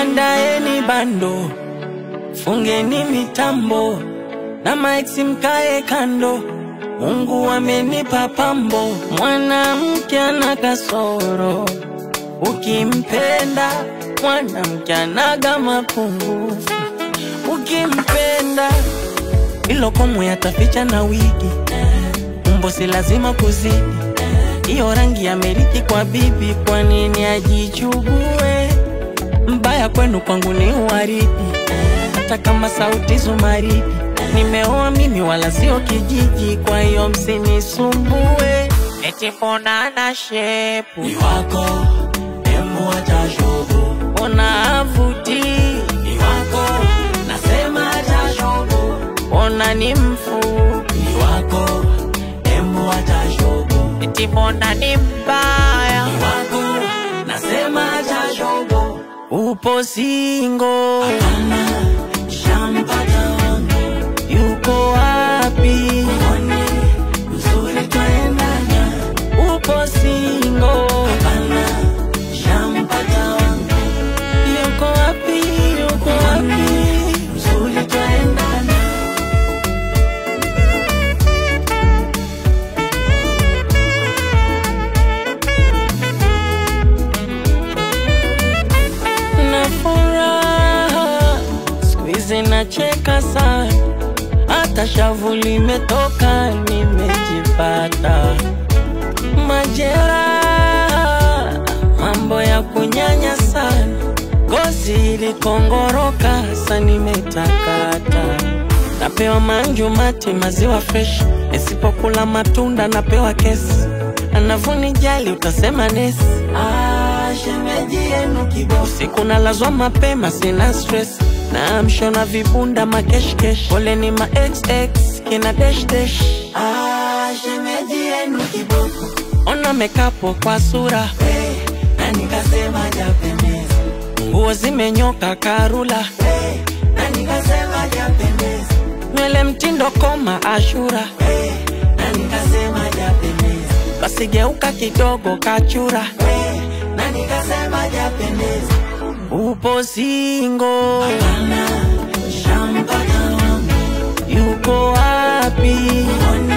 Andaeni bando, fungeni mitambo na maiksi mkae kando. Mungu amenipa pambo, mwanamke ana kasoro, ukimpenda mwanamke anaga mapungufu, ukimpenda ilo komo yataficha na wigi, umbo si lazima kuzidi, iyo rangi ya meriki kwa bibi, kwa nini ajichugue? Mbaya kwenu kwangu ni uwaridi, hata kama sauti zumaridi. Nimeoa mimi wala sio kijiji, kwa hiyo msinisumbue. Eti mbona ana shepu Ni wako, embu acha shobo. ona avuti, Ni wako, nasema acha shobo. ona ni mfupi, Ni wako, embu acha shobo. eti mbona ni mbaya, Ni wako, nasema acha shobo. upo singo, Hapana, shampata wangu. yuko wapi? Mwone, mzuri twaendana. Upo singo, Hapana, shampata wangu. yuko wapi? Yuko wapi? Mzuri twaendana. na furaha siku hizi nacheka sana, hata shavu limetoka, nimejipata majeraha, mambo ya kunyanya sana, ngozi ilikongoroka, sa nimetakata, napewa manju mati, maziwa fresh, nisipokula matunda napewa kesi, anavunijali utasema nesi Ah, shemeji yenu kiboko. Usiku nalazwa mapema, sina stress na amsho na vibunda makeshkesh, pole ni ma xx kina dash dash. Ah, shemeji yenu kiboko. Ona mekapo kwa sura, Hey, na nikasema japendeza. nguo zimenyoka karula, Hey, na nikasema japendeza. nywele mtindo koma ashura, Hey, na nikasema japendeza. basi geuka kidogo kachura, Hey, na nikasema japendeza. upo singo, Hapana, shampata wangu. yuko wapi? Mwone,